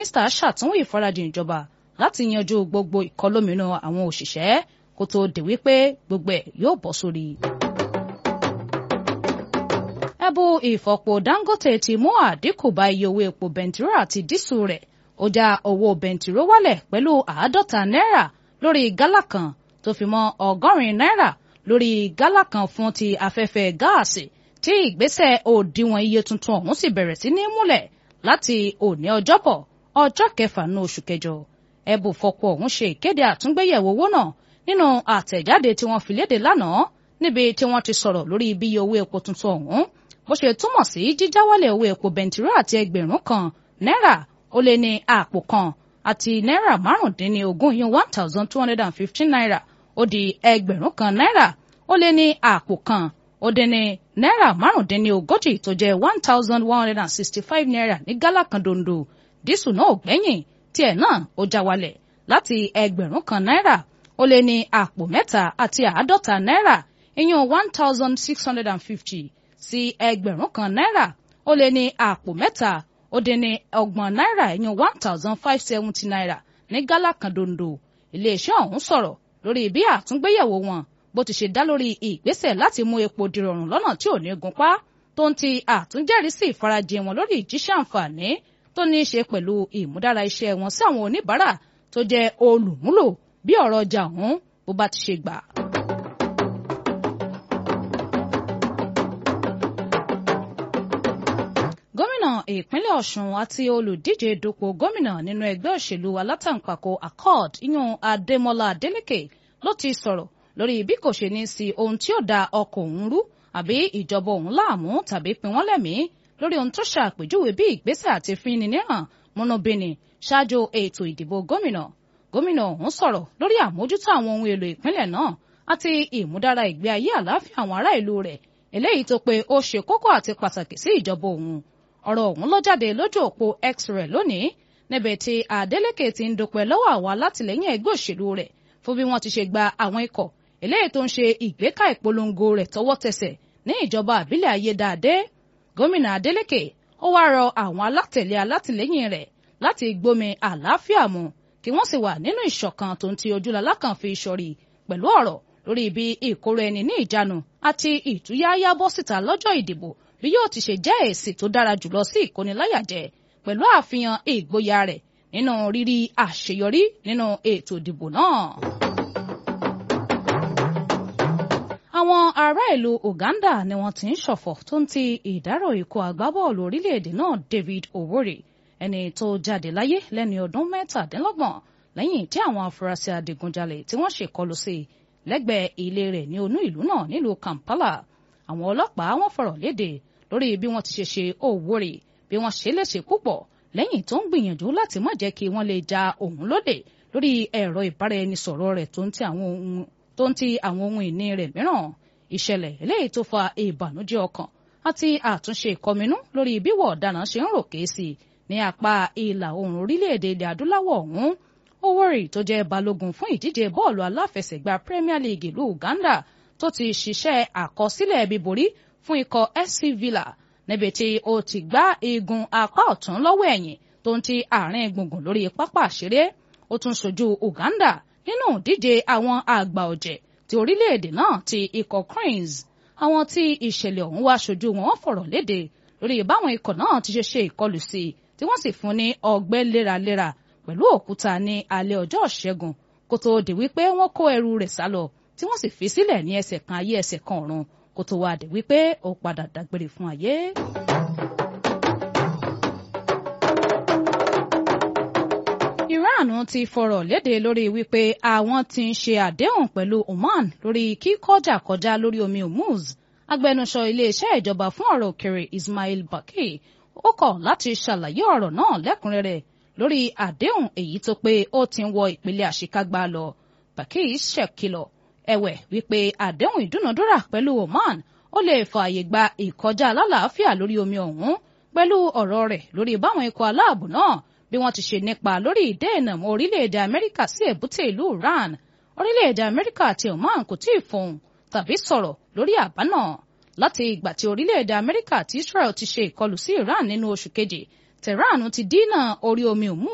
mínísítà ṣàtúnwò ìfarajìn ìjọba láti yanjú gbogbo ìkọlóminú àwọn òṣìṣẹ́ kó tó dé wípé gbogbo ẹ̀ yóò bọ́ sórí. ẹ̀bù ìfọ̀pò Dangote ti mú àdínkù bá iye owó epo bẹntiró àti dísù rẹ̀ ó já owó bẹntiró wálẹ̀ pẹ̀lú àádọ́ta náírà lórí gálà kan tó fi mọ́ ọgọ́rin náírà lórí gálà kan fún ti afẹ́fẹ́ gáàsì tí ìgbésẹ̀ òdiwọ̀n iye tuntun ọ̀hún sì bẹ̀rẹ̀ sí ní múlẹ̀ láti òní ọjọ́bọ̀ ọjọ́ kẹfà ní oṣù kẹjọ ẹ̀bù fọ̀pọ̀ ọ̀hún ṣe ìkéde àtúngbéyẹ̀wò owó náà nínú àtẹ̀jáde tí wọ́n fi léde lánàá níbi tí wọ́n ti sọ̀rọ̀ lórí bí iye owó epo tuntun ọ̀hún bó ṣe túmọ̀ sí jíjáwálẹ̀ owó epo bẹntiró àti ẹgbẹ̀rún kan náírà ó lé ní àpò kan àti náírà márùndínlógún yún one thousand two hundred and fifteen naira ó di ẹgbẹ̀rún kan náírà ó lé ní àpò kan ó dín ní náírà márùndínlógójì tó jẹ́ one thousand one hundred and sixty five naira ní gálà kan dondo dísù náà ò gbẹ́yìn tiẹ̀ náà ó já wálẹ̀ láti ẹgbẹ̀rún kan náírà ó lé ní àpò mẹ́ta àti àádọ́ta náírà ìyún one thousand six hundred and fifty sí ẹgbẹ̀rún kan náírà ó lé ní àpò mẹ́ta ó dín ní ọgbọ̀n náírà ìyún one thousand five seventy naira ní gálà kan dondo iléeṣẹ́ ọ̀hún sọ̀rọ̀ lórí bí àtúngbéyẹ̀wò wọn bó ti ṣe dá lórí ìgbésẹ̀ láti mú epo dìrọ̀rùn lọ́nà tí ò ní gunpá tó ń ti àtúnjẹ́rìísí ìfarajìn wọn lórí ìjíṣẹ́ àǹfààní tó ní í ṣe pẹ̀lú ìmúdára iṣẹ́ wọn sí àwọn oníbàárà tó jẹ́ olùmúlò bí ọ̀rọ̀ ọjà ọ̀hún bó bá ti ṣe gbà. gómìnà ìpínlẹ̀ ọ̀ṣun àti olùdíje dupò gómìnà nínú ẹgbẹ́ òṣèlú alátàǹpàkò accord iyún adémọlá adélèké ló ti sọ̀rọ̀ lórí bí kò ṣe ní sí ohun tí ó da ọkọ̀ òun rú àbí ìjọba òun láàmú tàbí pin wọ́n lẹ́mìí lórí ohun tó ṣàpèjúwe bí ìgbésẹ̀ àti fínni níhàn múnúbíni ṣáájú ètò ìdìbò gómìnà gómìnà ọ̀hún sọ̀rọ̀ lórí àmójútó àwọn ohun èlò ìpínlẹ̀ náà àti ìmúdára ìgbé ayé àlàáfíà àwọn ará ìlú rẹ̀ eléyìí tó pé ó ṣe kókó àti pàtàkì sí ìjọba òun ọ̀rọ̀ ọ̀hún ló jáde lójú òpó x rẹ̀ lónìí níbẹ̀ tí Adeleke ti ń dúpẹ́ lọ́wọ́ àwọn alátìlẹ́yìn ẹgbẹ́ òṣèlú rẹ̀ fún bí wọ́n ti ṣe gba àwọn ikọ̀ eléyìí tó ń ṣe ìgbéka ìpolongo rẹ̀ tọwọ́ tẹsẹ̀ ní ìjọba àbílẹ̀ ayédáadé gómìnà Adeleke ó wá rọ àwọn alátẹ̀lé alátìlẹ́yìn rẹ̀ láti gbómi àlàáfíà mu kí wọ́n sì wà nínú ìṣọ̀kan tó ń ti ojúlọ́lá kan fi sọ̀rí pẹ̀lú ọ̀rọ̀ lórí ibi ìkóró ẹni ní ìjánu àti ìtúyáyá bọ́ síta lọ́jọ́ ìdìbò bí yóò ti ṣe jẹ́ èsì tó dára jùlọ sí ìkóniláyàjẹ pẹ̀lú àfihàn ìgboyà rẹ̀ nínú rírí àṣeyọrí nínú ètò ìdìbò náà. àwọn ará ìlú Uganda ni wọ́n ti ń ṣọ̀fọ̀ tó ń ti ìdárò ikú agbábọ́ọ̀lù orílẹ̀-èdè náà David Oworie ẹni tó jáde láyé lẹ́ni ọdún mẹ́tàdínlọ́gbọ̀n lẹ́yìn tí àwọn afurasí adigunjalè tí wọ́n ṣèkọlù sí lẹ́gbẹ̀ẹ́ ilé rẹ̀ ní onú ìlú náà nílùú Kampala àwọn ọlọ́pàá wọ́n fọ̀rọ̀ léde lórí bí wọ́n ti ṣe ṣe Oworie bí wọ́n ṣe léṣe púpọ̀ lẹ́yìn tó ń gbìyànjú láti má jẹ́ kí wọ́n lè ja òun lóde lórí ẹ̀rọ ìbáraẹnisọ̀rọ̀ rẹ̀ tó ń ti àwọn ohun tó ń ti àwọn ohun ìní rẹ̀ mìíràn ìṣẹ̀lẹ̀ eléyìí tó fa ìbànújẹ́ ọkàn àti àtúnṣe ìkọminú lórí bíwọ̀ ọ̀daràn ṣe ń ròkè sí ní apá ìlà oòrùn orílẹ̀-èdè ilẹ̀ adúláwọ̀ ọ̀hún Oworie tó jẹ́ balógun fún ìdíje bọ́ọ̀lù aláfẹsẹ̀gbá Premier League ìlú Uganda tó ti ṣiṣẹ́ àkọsílẹ̀ bíborí fún ikọ̀ SC Villa níbi tí ó ti gbá igun apá ọ̀tún lọ́wọ́ ẹ̀yìn tó ń ti àárín gbùngbùn lórí pápá àṣeré ó tún ṣojú Uganda nínú ìdíje àwọn àgbà ọ̀jẹ̀ ti orílẹ̀-èdè náà ti ikọ̀ Cranes àwọn tí ìṣẹ̀lẹ̀ ọ̀hún wá ṣojú wọn wọ́n fọ̀rọ̀ léde lórí báwọn ikọ̀ náà ti ṣe ṣe ìkọlù sí i tí wọ́n sì fún ní ọgbẹ́ léraléra pẹ̀lú òkúta ní alẹ́ ọjọ́ ìṣẹ́gun kó tó di wípé wọ́n kó ẹrù rẹ̀ sálọ tí wọ́n sì fi sílẹ̀ ní ẹsẹ̀ kan ayé ẹsẹ̀ kan ọ̀run kó tó wá di wípé ó padà dágbére fún ayé. Iran ti fọ̀rọ̀ léde lórí wípé àwọn ti ń ṣe àdéhùn pẹ̀lú Oman lórí kíkọjà kọjá lórí omi Hormuz agbẹnusọ iléeṣẹ́ ìjọba fún ọ̀rọ̀ òkèrè Ismail Baqi ó kọ̀ láti ṣàlàyé ọ̀rọ̀ náà lẹ́kùnrẹ́rẹ́ lórí àdéhùn èyí tó pé ó ti ń wọ ìpele àṣekágbá lọ Baqi ṣèkìlọ̀ ẹ̀wẹ̀ wípé àdéhùn ìdúnadúrà pẹ̀lú Oman ó lè fààyè gba ìkọjá alálàáfíà lórí omi ọ̀hún pẹ̀lú ọ̀rọ̀ rẹ̀ lórí báwọn ikọ̀ aláàbò náà bí wọ́n ti ṣe nípa lórí ìdènà mọ́ orílẹ̀-èdè Amẹ́ríkà sí èbúté ìlú Iran orílẹ̀-èdè Amẹ́ríkà àti Oman kò tí ì fohùn tàbí sọ̀rọ̀ lórí àbá náà láti ìgbà tí orílẹ̀-èdè Amẹ́ríkà àti Israel ti ṣe ìkọlù sí Iran nínú oṣù keje Tehran ti dínà orí omi Hormuz